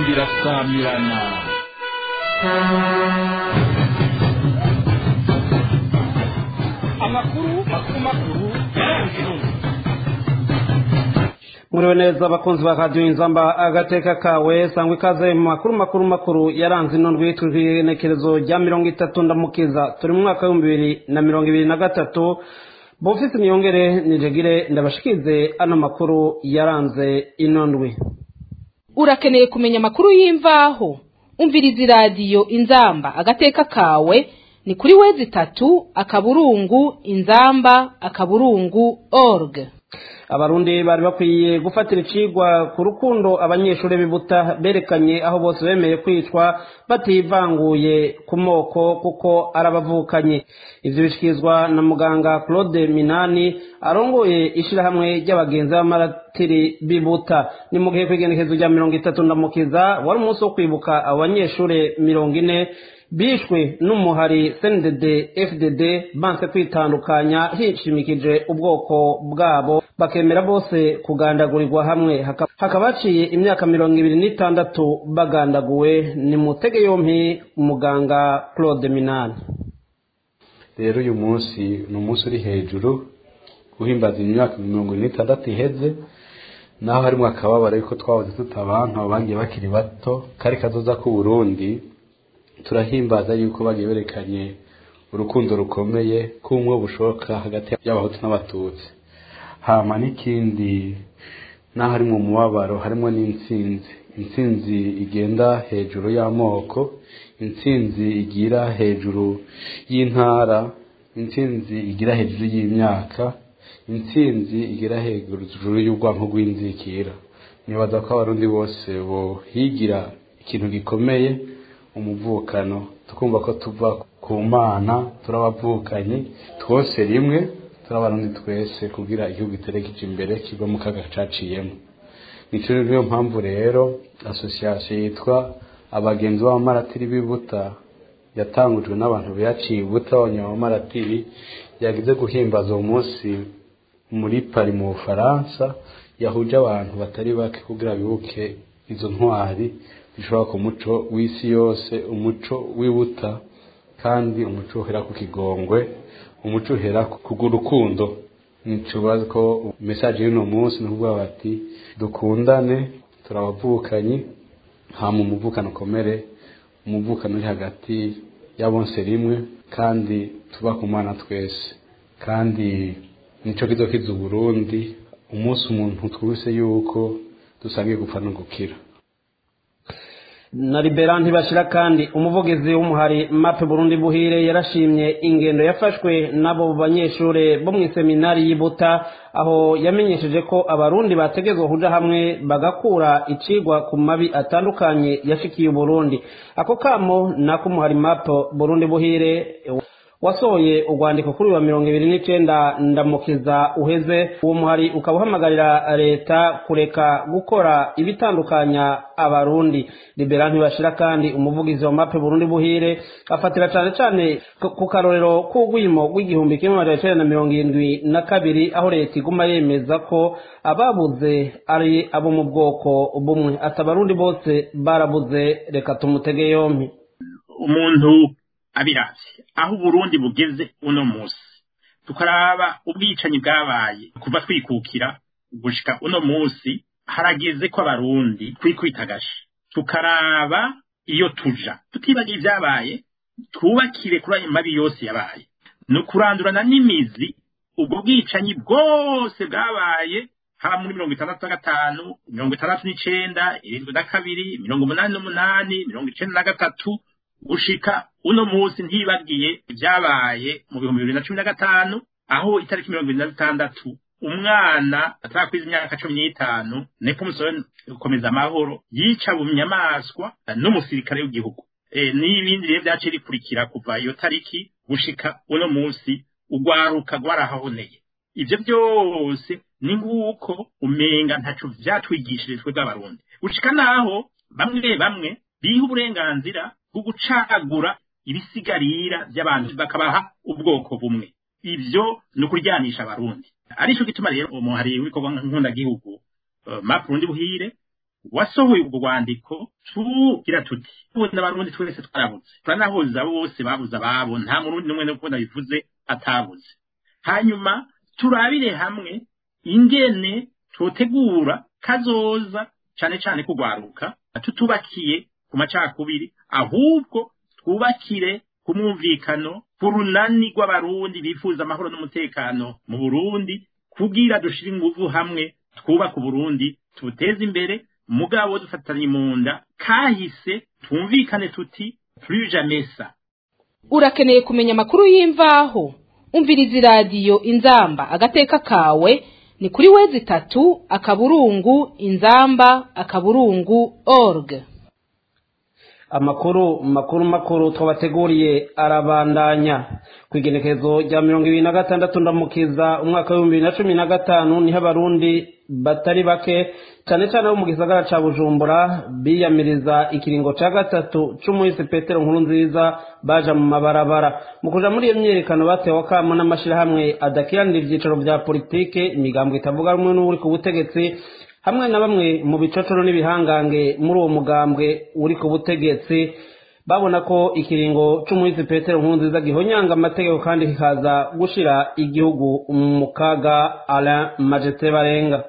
irasamirana amakuru makuru makuru yaranze intumwa muriwe neza abakunzi ba radiyo inzamba agateka kawe sangwa ikaze mu makuru makuru makuru yaranze ino ndwi igenekerezo rya mirongo itatu ndamukiza turi mu mwaka w'ibihumbi bibiri na mirongo ibiri na gatatu bofisi niyongere nijegire ndabashikize ano makuru yaranze ino ndwi urakeneye kumenya amakuru y'imvaho umviriza iradiyo inzamba agateka kawe ni kuri wezi itatu akaburungu inzamba akaburungu org abarundi bari bakwiye gufatira icigwa ku rukundo abanyeshuri bibuta berekanye aho bose bemeye kwicwa bativanguye ku moko kuko arabavukanye ivyo bishikirizwa na muganga claude minani arongoye ishirahamwe ry'abagenzi b'amaratiri bibuta ni mu gihe kw'igenekezo rya mirongo itatu ndamukiza wari umunsi wo kwibuka abo banyeshure mirongo ine bishwe n'umuhari cndd fdd banse kwitandukanya hishimikije ubwoko bwabo bakemera bose kugandagurirwa hamwe hakaba haciye imyaka mirongo ibiri n'itandatu bagandaguwe ni mutege yompi umuganga claude minani rero uyu munsi ni umunsi uri hejuru uhimbaza imyaka mirongo ine n'itandatu iheze naho harimo akababaro yuko twahoze tutabanka bagiye bakiri bato kari kazoza k'uburundi turahimbaza yuko bagiye berekanye urukundo rukomeye k'umwe bushoboka hagati y'abahutu n'abatutsi hama n'ikindi naho harimo umubabaro harimo n'intsinzi intsinzi igenda hejuru y'amoko intsinzi igira hejuru y'intara intsinzi igira hejuru y'imyaka intsinzi igira hejuru y'ubwanko bw'inzikira nibaza ko abarundi bose bohigira ikintu gikomeye umuvukano tukumva ko tuva ku mana turabavukanye twose rimwe turabarundi twese kugira igihugu iterekeje imbere kiva mu kaga caciyemo nico niyo mpamvu rero asosiyasiyo yitwa abagenzi b'abamaratiri b'ibuta yatangujwe n'abantu biyaciye ibuta abanyamamaratiri yagize guhimbaza uwo munsi muri pari mu bufaransa yahuje abantu batari bake kugira bibuke izo ntwari zishobora ku muco w'isi yose umuco w'ibuta kandi umuco uhera ku kigongwe umuco uhera ku rukundo nticubaze ko mesaje y'uno munsi ni ukuvuga bati dukundane turabavukanyi hama umuvukano ukomere umuvukano uri hagati y'abonse rimwe kandi tuba ku mwana twese kandi nico kizo kiza uburundi umunsi umuntu twese yuko dusangiye gupfa no gukira na libera ntibashira kandi umuvugizi w'umuhari mape burundi buhire yarashimye ingendo yafashwe n'abo banyeshure bo mu iseminari y'ibuta aho yamenyesheje ko abarundi bategezwa kuja hamwe bagakura icigwa ku mabi atandukanye yashikiye uburundi ako kamo n'ak'umuhari mape burundi buhire wasohoye urwandiko kuri wa mirongo ibiri n'icenda ndamukiza uheze uwo muhari ukaba uhamagarira leta kureka gukora ibitandukanya abarundi libera ntibashira kandi umuvugizi wa mape burundi buhire afatira cane cane ku karorero k'urwimo rw'igihumbi kimwe amajana icenda na mirongo irindwi na kabiri aho leta iguma yemeza ko ababuze ari abo mu bwoko bumwe ati abarundi bose barabuze reka tumutege yompi umuntu abiravye aho uburundi bugeze uno musi tukaraba ubwicanyi bwabaye kuva twikukira gushika uno musi harageze ko abarundi twikwita agashi tukaraba iyo tuja tutibagiye ibyabaye twubakire kuri ayo mabi yose yabaye ni ukurandurana n'imizi ubwo bwicanyi bwose bwabaye haba muri mirongo itandatu na gatanu mirongo itandatu n'icenda irindwi na kabiri mirongo umunani n'umunani mirongo icenda na gatatu gushika uno munsi ntibagiye ibyabaye mu bihumbi bibiri na cumi na gatanu aho itariki mirongo ibiri na zitandatu umwana atarakwiza imyaka cumi n'itanu niko umusore gukomeza amahoro yica mu nyamaswa n'umusirikare w'igihugu n'ibindi rero byaciye rikurikira kuva iyo tariki gushika uno munsi ugwaruka rwarahahoneye ibyo byose ni nguko umenga ntaco vyatwigishije twe bw'abarundi gushika naho bamwe bamwe biha uburenganzira bwo gucagura ibisigarira by'abantu bakabaha ubwoko bumwe ibyo ni ukuryanisha abarundi aricyo gituma rero umuhari w'ibikorwa nkundagihugu uh, map rundi buhire wasohoye ubwo rwandiko tugira tuti tubona abarundi twese twarabuze turanahuza bose babuze ababo nta murundi n'umwe nuko nabivuze atabuze hanyuma turabire hamwe ingene tutegura kazoza cane cane kugwaruka tutubakiye ku macakubiri ahubwo twubakire ku mwumvikano ku runani rw'abarundi bifuza amahoro n'umutekano mu burundi kugira dushire inguvu hamwe twubaka uburundi tubuteze imbere mugabo dufatanye mu nda kahise twumvikane tuti plus jamais ça urakeneye kumenya amakuru y'imvaho umviriza iradiyo inzamba agateka kawe ni kuri wezi itatu akaburungu inzamba akaburungu org amakuru makuru makuru twabateguriye arabandanya ku igenekerezo rya mirongo ibiri na gatandatu ndamukiza umwaka w'ibihumbi bibiri na cumi na gatanu niho abarundi batari bake cyane cyane bo mu gisagara ca bujumbura biyamiriza ikiringo ca gatatu c'umuhisi petero nkuru nziza baja mu mabarabara mu kuja muri iyo myiyerekano batewe akamo n'amashirahamwe adakiranira ivyicaro vya politike imigambo itavuga rumwe n'uri ku butegetsi hamwe na bamwe mu bicocoro n'ibihangange muri uwo mugambwe uri ku butegetsi babona ko ikiringo c'umuhisi petero nkurunziza gihonyanga amategeko kandi kikaza gushira igihugu mu kaga alain majete barenga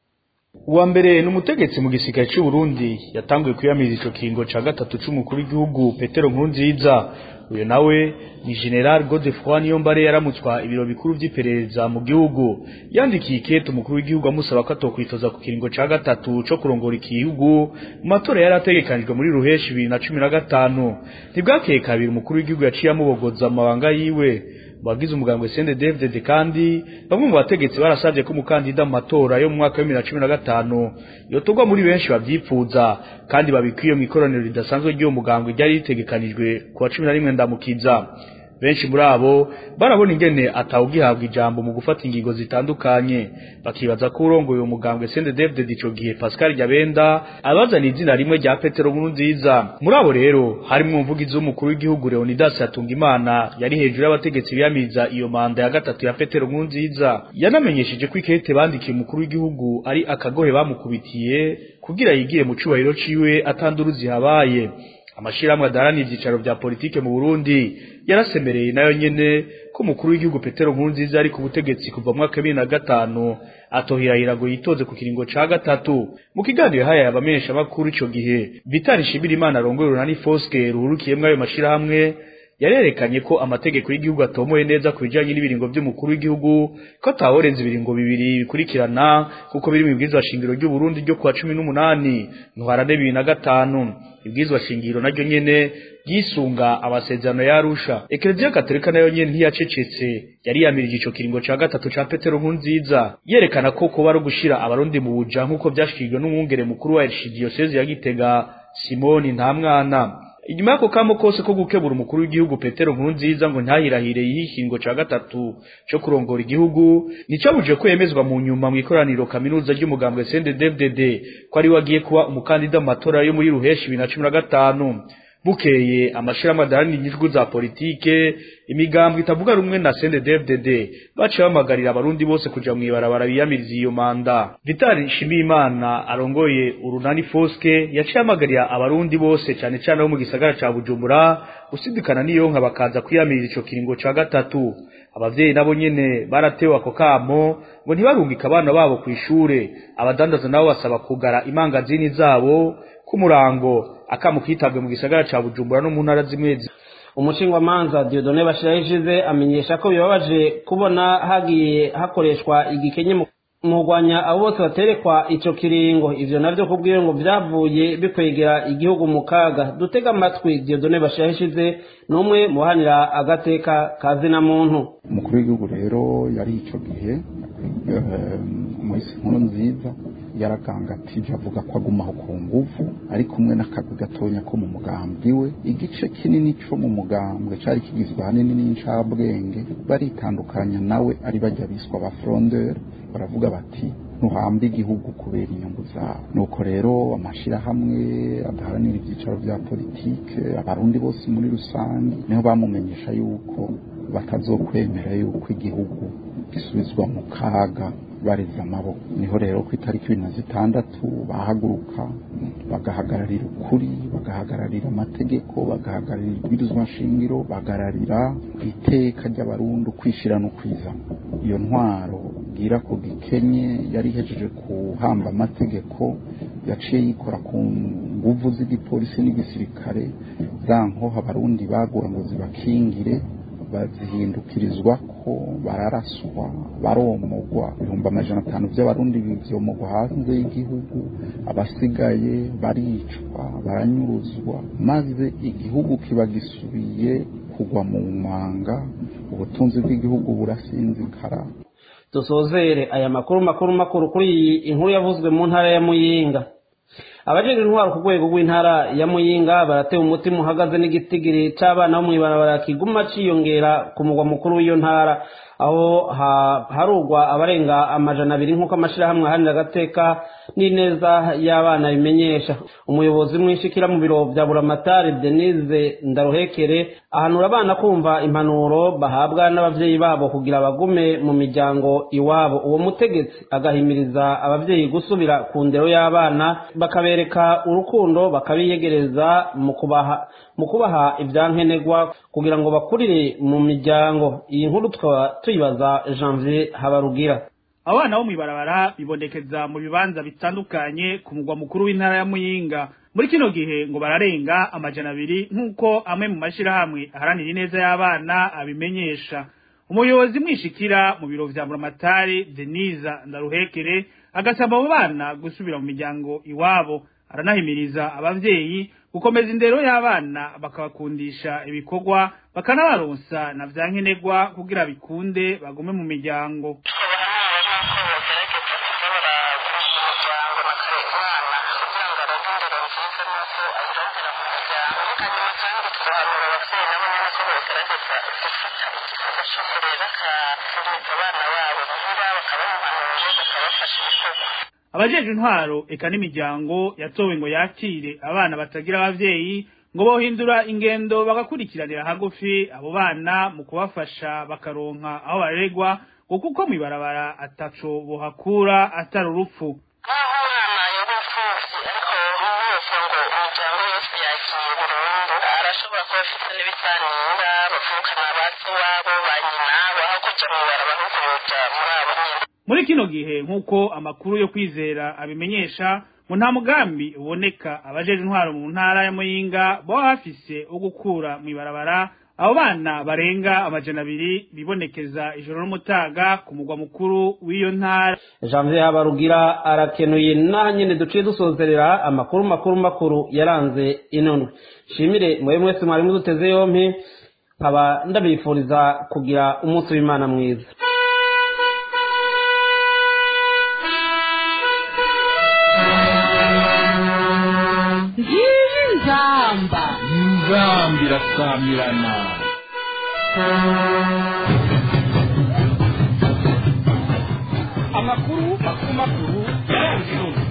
uwa mbere ni umutegetsi mu gisirikare cy'u Burundi yatanguye kwiyamiriza ico kiringo ca gatatu c'umukuru w'igihugu petero nkurunziza uyu nawe ni general godefroy niyombare yaramutswa ibiro bikuru vy'iperereza mu gihugu yandikiye ikete umukuru w'igihugu amusaba ko atokwitoza ku kiringo ca gatatu co kurongora igihugu mu matora yari ategekanijwe muri ruheshi bibiri na cumi na gatanu ntibwakeye kabiri umukuru w'igihugu yaciye amubogoza amabanga yiwe bagize umugambwe Sende David kandi bamwe mu bategetsi barasabye ko umukandida mu matora yo mu mwaka wa 2015 yotogwa muri benshi bavyipfuza kandi babikwiye mu ikoraniro ridasanzwe ry'uwo mugambwe ryari ritegekanijwe ku wa 11 ndamukiza benshi muri abo barabona ingene atawugihabwa ijambo mu gufata ingingo zitandukanye bakibaza ko urongoye uwo mugambwe Sende David ico gihe Pascal Jabenda abazana izina rimwe rya Petero Nkuru nziza muri abo rero harimo umuvugizi w'umukuru w'igihugu Leonidas Hatungimana yari hejuru y'abategetsi biyamiza iyo manda ya gatatu ya Petero Nkuru nziza yanamenyesheje ko ikete bandikiye umukuru w'igihugu ari akagohe bamukubitiye kugira yigire mu cubahiro ciwe atanduruzi habaye amashirahamwe adaharanira ivyicaro vya politike mu Burundi yarasemereye nayo nyene ko umukuru w'igihugu Petero Nkurunziza ari ku butegetsi kuva mu mwaka wa bibiri na gatanu atohirahira ngo yitoze ku kiringo ca gatatu mu kiganiro haya abamenyesha makuru ico gihe Vitali Shimirimana arongoye urunani Foske ruhurukiyemwo ayo mashirahamwe yarerekanye ko amategeko y'igihugu atomoye neza ku bijanye n'ibiringo by'umukuru w'igihugu ko ataworenza ibiringo bibiri bikurikirana kuko biri mu bwirizwa shingiro ry'u Burundi ryo kuwa cumi n'umunani ntwarane bibiri na gatanu ibwirizwa shingiro naryo nyene ryisunga amasezerano ya Arusha Eklezia Katolika nayo nyene ntiyacecetse yari yamirije ico kiringo ca gatatu ca Petero Nkurunziza yerekana ko kuba ari gushira abarundi mu buja nk'uko vyashikijwe n'umwungere mukuru wa Archdiocese ya Gitega Simoni Ntamwana inyuma yako kamo kose ko gukebura umukuru w'igihugu Petero Nkurunziza ngo ntahirahire yihingo ca gatatu cyo kurongora igihugu nicabuje ko yemezwa mu nyuma mu ikoraniro kaminuza ry'umugambwe CNDD-FDD ko ari wagiye kuba umukandida mu matora yo muri ruheshi 2015 bukeye amashirahamwe adaharanira inyungu za politike imigambwe itavuga rumwe na CNDD-FDD baciye bamagarira abarundi bose kuja mw'ibarabara biyamiriza iyo manda Vital Nshimiyimana arongoye urunani Foske yaciye amagarira abarundi bose cane cane bo mu gisagara ca Bujumbura gusidikana niyo nka bakaza kwiyamiriza ico kiringo ca gatatu abavyeyi nabo nyene baratewe ako kamo ngo ntibarungika abana babo kw'ishure abadandaza nabo basaba kugara imangazini zabo kumurango akamu kitabwe mu gisagara ca Bujumbura no mu ntara zimwe umushingwamanza Dieudonne Bashiraho ishize amenyesha ko bibabaje kubona hagiye hakoreshwa igikenye mu kurwanya abo bose baterekwa ico kiringo ivyo navyo kubwiwe ngo vyavuye bikwegera igihugu mu kaga dutega amatwi Dieudonne Bashiraho ishize n'umwe mu bahanira agateka kazina muntu umukuru w'igihugu rero yari ico gihe umuhisi nkuru nziza yaragangatije avuga ko agumaho ku nguvu ari kumwe n'akagwi gatonya ko mu mugambwe we igice kinini cyo mu mugambwe cari kigizwe ahanini n'incabwenge baritandukanya nawe ari bajya biswa ba frondeur baravuga bati ntuhambe igihugu kubera inyungu zawe nuko rero amashirahamwe adaharanira ibyicaro bya politike abarundi bose muri rusange niho bamumenyesha yuko batazokwemera yuko igihugu gisubizwa mu kaga bareze amaboko niho rero ku itariki ibiri na zitandatu bahaguruka bagahagararira ukuri bagahagararira amategeko bagahagararira ibwirizwa nshingiro bagahagararira iteka ry'abarundi ukwishira no kwizana iyo ntwaro bwira ko gikenye yari ihejeje kuhamba amategeko yaciye yikora ku nguvu z'igipolisi n'igisirikare za nkoho abarundi bagura ngo zibakingire bazihindukirizwa ko bararaswa baromogwa ibihumbi amajana atanu by'abarundi bivyomogwa hanze y'igihugu abasigaye baricwa baranyuruzwa maze igihugu kiba gisubiye kugwa mu manga ubutunzi bw'igihugu burasinzikara dusozere aya makuru makuru makuru kuri iyi inkuru yavuzwe mu ntara ya muyinga abajejwe intwaro ku rwego rw'intara ya muyinga baratewe umutima uhagaze n'igitigiri c'abana bo mw'ibarabara kiguma ciyongera ku mugwa mukuru w'iyo ntara aho harugwa abarenga amajana abiri nk'uko amashirahamwe ahanira agateka n'ineza y'abana bimenyesha umuyobozi mwinshikira mu biro vya buramatari denise ndaruhekere ahanura abana kumva impanuro bahabwa n'abavyeyi babo kugira bagume mu miryango iwabo uwo mutegetsi agahimiriza abavyeyi gusubira ku ndero y'abana bakabereka urukundo bakabiyegereza mu kubaha mu kubaha ivyankenerwa kugira ngo bakurire mu miryango iyi nkuru tukaba tuyibaza janvier habarugira abana bo mw'ibarabara bibonekeza mu bibanza bitandukanye ku mugwa mukuru w'intara ya muyinga muri kino gihe ngo bararenga amajana abiri nk'uko amwe mu mashirahamwe aharanira ineza y'abana abimenyesha umuyobozi mwishikira mu biro vya buramatari denisa ndaruhekere agasaba abo bana gusubira mu miryango iwabo aranahimiriza abavyeyi gukomeza indero y'abana bakabakundisha ibikorwa bakanabaronsa na vyankenerwa kugira bikunde bagume mu miryango abajejwe intwaro eka n'imiryango yatowe ngo yakire abana batagira abavyeyi ngo bohindura ingendo bagakurikiranira hagufi abo bana mu kubafasha bakaronka aho baregwa ngo kuko mw'ibarabara ataco bohakura atari urupfu nk'aho umwana yaba imfuvyi ariko yose ngo imiryango yose yagiye burundu arashobora kuba afise n'ibisanira bavukana basi wabo ba nyina baho kuja mw'ibarabara ahubwo yoja muri abo nyene muri kino gihe nk'uko amakuru yo kwizera abimenyesha ngo nta mugambi uboneka abajeje intwaro mu ntara ya muyinga boba bafise wo gukura mw'ibarabara abo bana barenga amajana abiri bibonekeza ijoro n'umutaga ku mugwa mukuru w'iyo ntara janvier habarugira arakenuye n'aha nyene duciye dusozerera amakuru makuru makuru yaranze ino ndwi shimire mwe mwese mwari muduteze yompi nkaba ndabifuriza kugira umunsi w'imana mwiza ngiyi nzamba inzambi irasamirana amakuru makuru makuru yaranze ino ndwi